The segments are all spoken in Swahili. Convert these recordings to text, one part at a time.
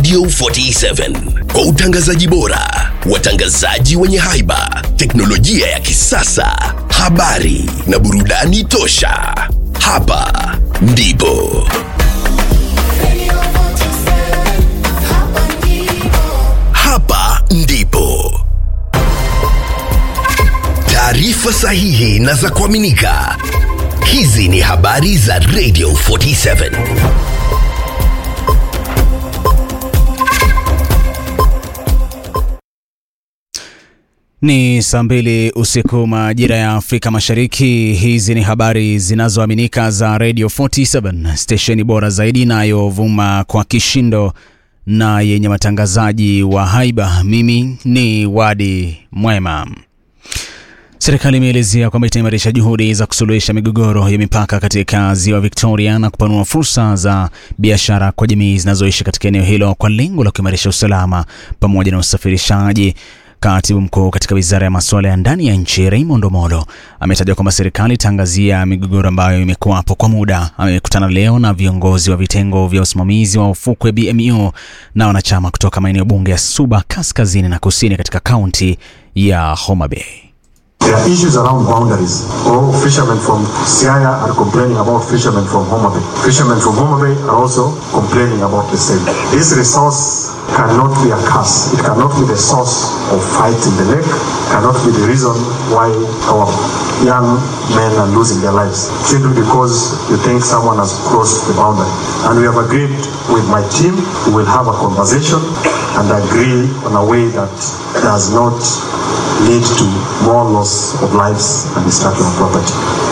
Radio 47 kwa utangazaji bora, watangazaji wenye haiba, teknolojia ya kisasa, habari na burudani tosha. Hapa ndipo hapa ndipo taarifa sahihi na za kuaminika. Hizi ni habari za Radio 47. Ni saa mbili usiku majira ya Afrika Mashariki. Hizi ni habari zinazoaminika za Radio 47, stesheni bora zaidi inayovuma kwa kishindo na yenye watangazaji wa haiba. Mimi ni Wadi Mwema. Serikali imeelezea kwamba itaimarisha juhudi za kusuluhisha migogoro ya mipaka katika ziwa Victoria na kupanua fursa za biashara kwa jamii zinazoishi katika eneo hilo kwa lengo la kuimarisha usalama pamoja na usafirishaji. Katibu mkuu katika wizara ya masuala ya ndani ya nchi Raymond Omolo ametaja kwamba serikali itaangazia migogoro ambayo imekuwapo kwa muda. Amekutana leo na viongozi wa vitengo vya usimamizi wa ufukwe BMU na wanachama kutoka maeneo bunge ya Suba kaskazini na kusini katika kaunti ya Homa Bay. There are issues around boundaries. All fishermen from Siaya are complaining about fishermen from Homa Bay. Fishermen from Homa Bay are also complaining about the same. This resource cannot be a curse. It cannot be the source of fight in the lake. Cannot be the reason why our young men are losing their lives simply because you think someone has crossed the boundary. And we have agreed with my team. We will have a conversation and agree on a way that does not lead to more loss of lives and destruction of property.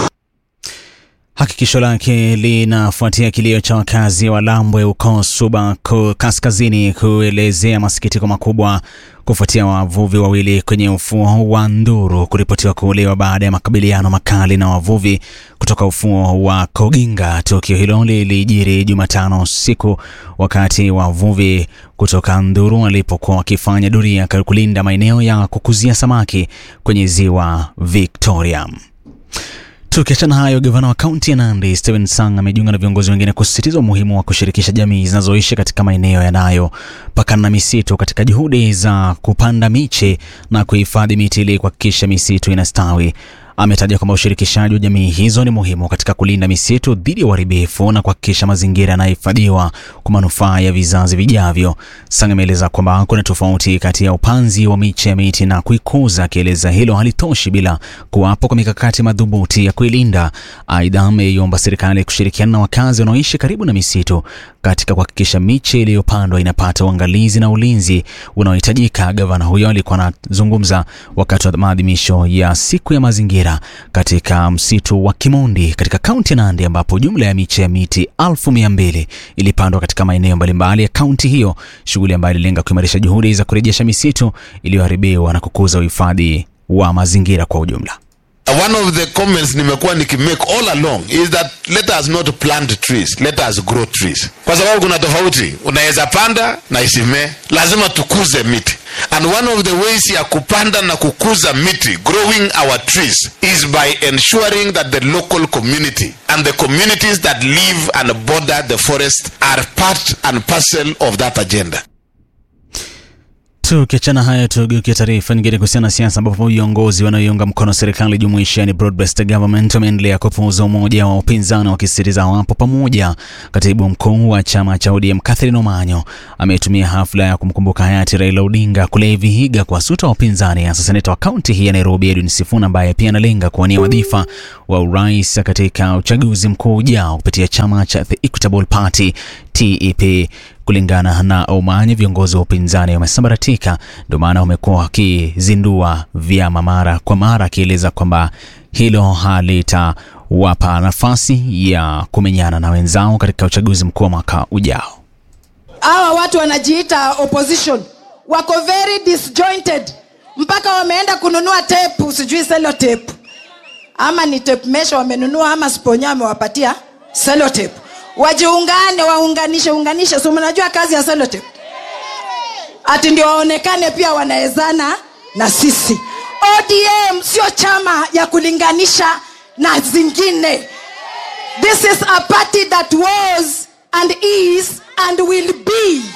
Hakikisho lake linafuatia kilio cha wakazi wa Lambwe huko Suba ku- kaskazini kuelezea masikitiko makubwa kufuatia wavuvi wawili kwenye ufuo wa Nduru kuripotiwa kuuliwa baada ya makabiliano makali na wavuvi kutoka ufuo wa Koginga. Tukio hilo lilijiri Jumatano usiku wakati wavuvi kutoka Nduru walipokuwa wakifanya doria kulinda maeneo ya kukuzia samaki kwenye ziwa Victoria. Tukiachana hayo, gavana wa kaunti ya Nandi Stephen Sang amejiunga na viongozi wengine kusisitiza umuhimu wa kushirikisha jamii zinazoishi katika maeneo yanayopakana na misitu katika juhudi za kupanda miche na kuhifadhi miti ili kuhakikisha misitu inastawi. Ametaja kwamba ushirikishaji wa jamii hizo ni muhimu katika kulinda misitu dhidi ya uharibifu na kuhakikisha mazingira yanahifadhiwa kwa manufaa ya vizazi vijavyo. Sang ameeleza kwamba kuna tofauti kati ya upanzi wa miche ya miti na kuikuza, akieleza hilo halitoshi bila kuwapo kwa mikakati madhubuti ya kuilinda. Aidha, ameiomba serikali kushirikiana na wakazi wanaoishi karibu na misitu katika kuhakikisha miche iliyopandwa inapata uangalizi na ulinzi unaohitajika. Gavana huyo alikuwa anazungumza wakati wa maadhimisho ya siku ya mazingira katika msitu wa Kimondi katika kaunti ya Nandi, ambapo jumla ya miche ya miti elfu mia mbili ilipandwa katika maeneo mbalimbali ya kaunti hiyo, shughuli ambayo ililenga kuimarisha juhudi za kurejesha misitu iliyoharibiwa na kukuza uhifadhi wa mazingira kwa ujumla. One of the comments nimekuwa nikimake all along is that let us not plant trees, let us grow trees, kwa sababu kuna tofauti. Unaweza panda na isimee, lazima tukuze miti. And one of the ways ya kupanda na kukuza miti, growing our trees, is by ensuring that the local community and the communities that live and border the forest are part and parcel of that agenda. Tukiachana haya, tugeukia taarifa nyingine kuhusiana na siasa, ambapo viongozi wanaoiunga mkono serikali jumuishi yani broad-based government wameendelea kupuuza umoja wa upinzani wakisisitiza wapo pamoja. Katibu mkuu wa chama cha ODM Catherine Omanyo ametumia hafla ya kumkumbuka hayati Raila Odinga kule Vihiga kuwasuta wapinzani, hasa seneta wa kaunti hii ya Nairobi Edwin Sifuna ambaye pia analenga kuwania wadhifa wa urais katika uchaguzi mkuu ujao kupitia chama cha The Equitable Party TEP. Kulingana na Omanyo, viongozi wa upinzani wamesambaratika, ndio maana wamekuwa wakizindua vyama mara kwa mara, akieleza kwamba hilo halitawapa nafasi ya kumenyana na wenzao katika uchaguzi mkuu wa mwaka ujao. hawa watu wanajiita opposition wako very disjointed mpaka wameenda kununua tepu sijui selo tepu ama ni tape measure wamenunua ama sponya amewapatia selotep wajiungane waunganishe unganishe so mnajua kazi ya selotep ati ndio waonekane pia wanawezana na sisi odm sio chama ya kulinganisha na zingine this is a party that was and is and will be